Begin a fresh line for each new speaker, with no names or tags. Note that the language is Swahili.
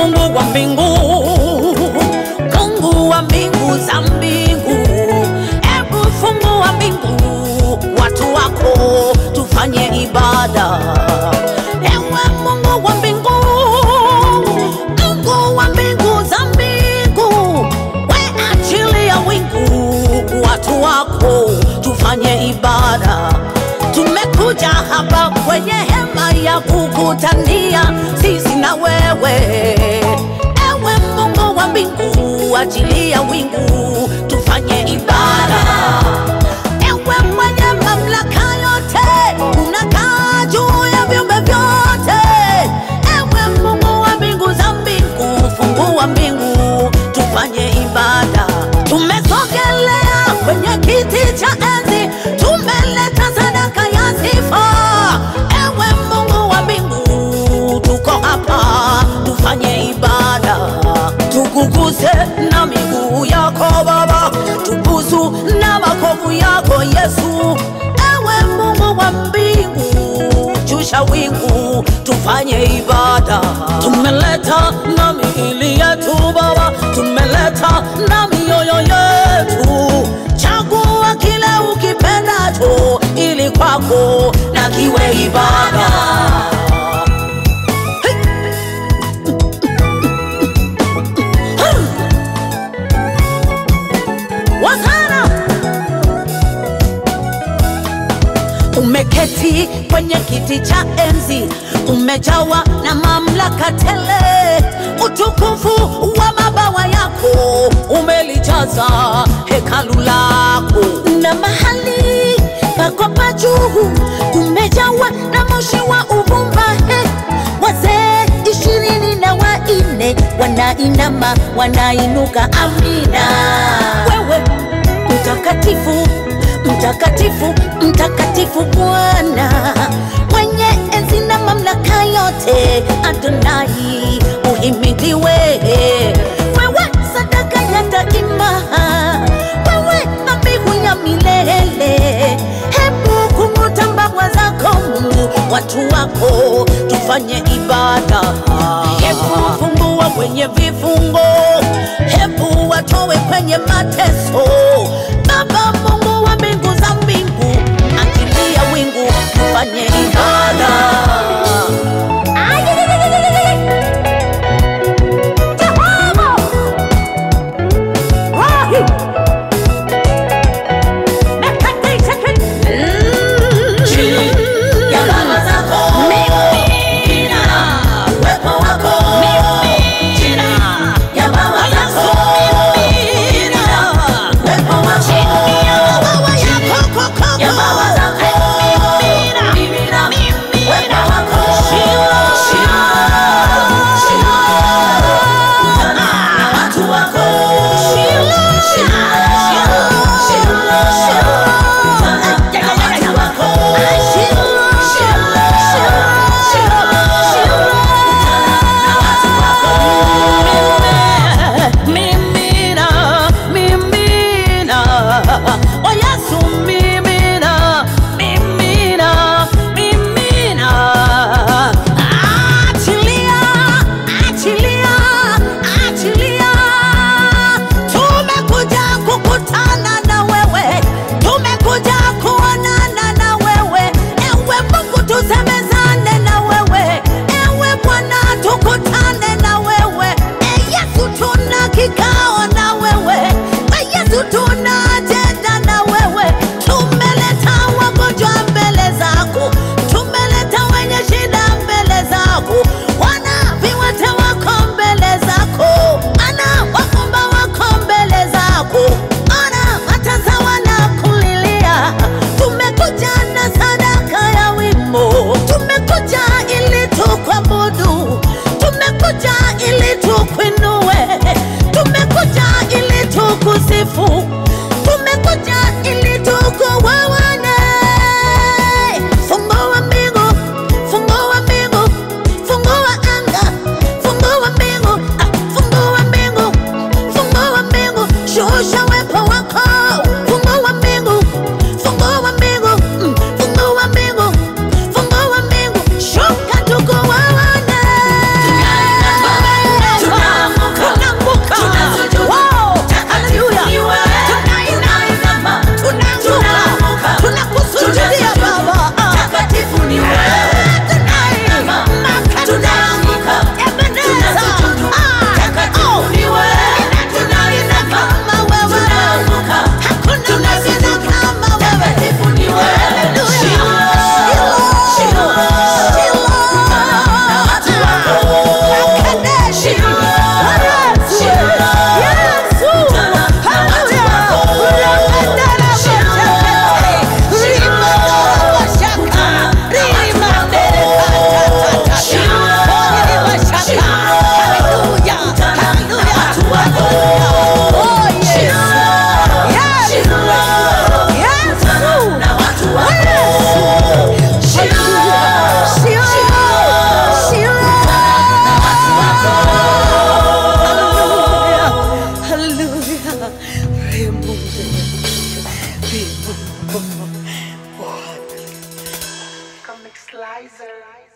Mungu wa mbingu, Mungu wa mbingu za mbingu, ebu fungua mbingu, watu wako tufanye ibada. Ewe Mungu wa mbingu, Mungu wa mbingu za mbingu, we achilia wingu, watu wako tufanye ibada. Tumekuja hapa kwenye hema ya kukutania sisi na wewe, ewe Mungu wa mbingu, achilia wingu tufanye ibada. Ewe mwenye mamlaka yote, unakaa juu ya viumbe vyote, ewe Mungu wa mbingu za mbingu, fungua mbingu tufanye ibada. Tumesogelea kwenye kiti cha enzi, tumeleta sadaka ya sifa. Ewe Mungu wa mbingu, tuko hapa tufanye ibada, tukuguse na miguu yako Baba, tubusu na makovu yako Yesu. Ewe Mungu wa mbingu, shusha wingu tufanye ibada. Tumeleta na miili yetu Baba, tumeleta na mioyo yetu. Chagua kile ukipendacho, ili kwako na kiwe ibada. Wazana umeketi kwenye kiti cha enzi, umejawa na mamlaka tele. Utukufu wa mabawa yako umelijaza hekalu lako, na mahali pako pa juu umejawa na moshi wa uvumba. He, wazee ishirini na wanne wanainama wanainuka, amina. Wewe mtakatifu mtakatifu mtakatifu Bwana mwenye enzi na mamlaka yote, Adonai uhimidiwe. Wewe sadaka ya daima, wewe dhabihu ya milele. Hebu kung'uta mbawa zako Mungu, watu wako tufanye ibada. Hebu fungua kwenye vifungo, hebu watowe kwenye mateso. Baba Mungu wa mbingu za mbingu, achilia wingu tufanye ibada. Jehova! Wahi! Mekatisha ki-
Chini ya baba zako.
Mimina.
Uwepo wako.
Mimina.
Ya baba zako.
Mimina.
Uwepo wako.
Ya baba yako, koko.
Ya baba zako.
Mimina.
Mimina.
Mimina.
Uwepo wako.
Shila.
Shila. Shila. Kutana na watu wako. Shila. Shila. Shila. Kutana na watu wako. Shila. Shila. Shila. Kutana na watu wako.
Mimina, mimina, o Yesu mimina, mimina, mimina. Achilia, achilia, achilia. Tumekuja kukutana na wewe, tumekuja kuonana na wewe. Ewe Mungu tusemezane na wewe, ewe Bwana tukutane na wewe. E Yesu tuna kikao na wewe, e Yesu tuna ajenda na wewe. Tumeleta wagonjwa mbele zako, tumeleta wenye shida mbele zako, wana viwete wako mbele zako, ana wafumba wako mbele zako, ana watasa wanakulilia. Tumekuja na sadaka ya wimbo, tumekuja ili tukuabudu, tumekuja ili tukuinue, tumekuja
Lizer.